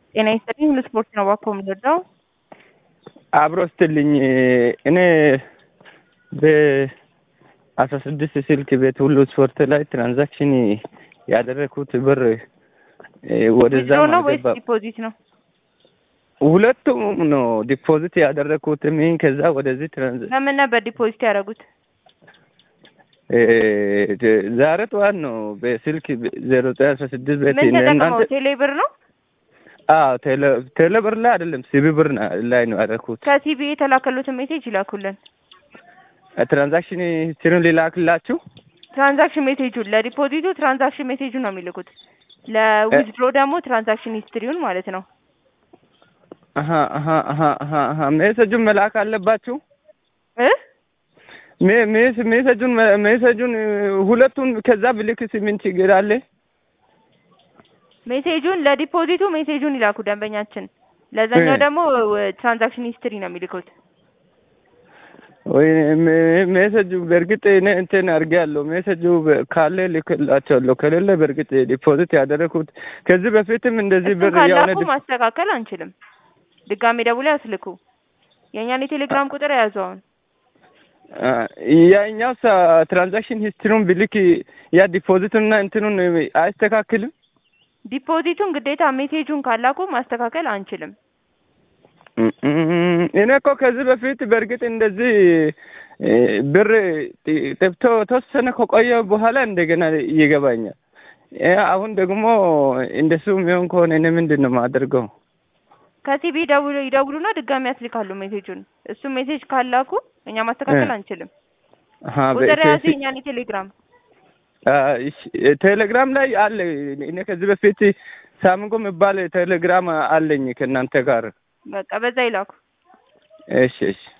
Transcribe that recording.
ጤና ይስጥልኝ። ሁሉ ስፖርት ነው እባክዎ የምንወደው። አብሮ ስትልኝ እኔ በአስራ ስድስት ስልክ ቤት ሁሉ ስፖርት ላይ ትራንዛክሽን ያደረግኩት ብር ወደዛ ዊዝድሮ ነው ወይስ ዲፖዚት ነው? ሁለቱም ነው ዲፖዚት ያደረግኩት ምን ከዛ ወደዚህ ትራንዛ ለምን ነበር ዲፖዚት ያደረጉት? ዛሬ ጠዋት ነው በስልክ ዜሮ ዘጠኝ አስራ ስድስት ቤት ምን ተጠቅመው ቴሌ ብር ነው? አዎ ቴሌ ብር ላይ አይደለም ሲቢ ብር ላይ ነው ያደረኩት። ከሲቢ የተላከሉትን ሜሴጅ ይላኩልን። ትራንዛክሽን ሂስትሪውን ሊላክላችሁ ትራንዛክሽን ሜሴጁን ለዲፖዚቱ ትራንዛክሽን ሜሴጁን ነው የሚልኩት። ለዊዝድሮ ደግሞ ትራንዛክሽን ሂስትሪውን ማለት ነው። አሀ አሀ አሀ አሀ አሀ ሜሴጁን መላክ አለባችሁ እ ሜሴጁን ሜሴጁን ሁለቱን ከዛ ብልክስ ምን ችግር አለ? ሜሴጁን ለዲፖዚቱ ሜሴጁን ይላኩ ደንበኛችን። ለዛኛው ደግሞ ትራንዛክሽን ሂስትሪ ነው የሚልኩት። ወይ ሜሴጁ በእርግጥ እኔ እንትን አድርጌያለሁ። ሜሴጁ ካለ ልክላቸዋለሁ፣ ከሌለ በእርግጥ ዲፖዚት ያደረኩት ከዚህ በፊትም እንደዚህ ብር እሱን የሆነ ካላኩ ማስተካከል አንችልም። ድጋሜ ደውለው ያስልኩ። የእኛን የቴሌግራም ቁጥር የያዙ አሁን ያኛው ትራንዛክሽን ሂስትሪውን ብልክ ያ ዲፖዚቱንና እንትኑን አያስተካክልም። ዲፖዚቱን ግዴታ ሜሴጁን ካላኩ ማስተካከል አንችልም። እኔ እኮ ከዚህ በፊት በእርግጥ እንደዚህ ብር ጠብቶ ተወሰነ ከቆየ በኋላ እንደገና ይገባኛል። አሁን ደግሞ እንደሱ የሚሆን ከሆነ እኔ ምንድን ነው የማደርገው? ከሲቢ ደውሎ ይደውሉና ድጋሚ ያስልካሉ ሜሴጁን። እሱ ሜሴጅ ካላኩ እኛ ማስተካከል አንችልም። ቁጥር ያዙ የኛን የቴሌግራም ቴሌግራም ላይ አለ። እኔ ከዚህ በፊት ሳምንጎ የሚባል ቴሌግራም አለኝ ከእናንተ ጋር። በቃ በዛ ይላኩ። እሺ እሺ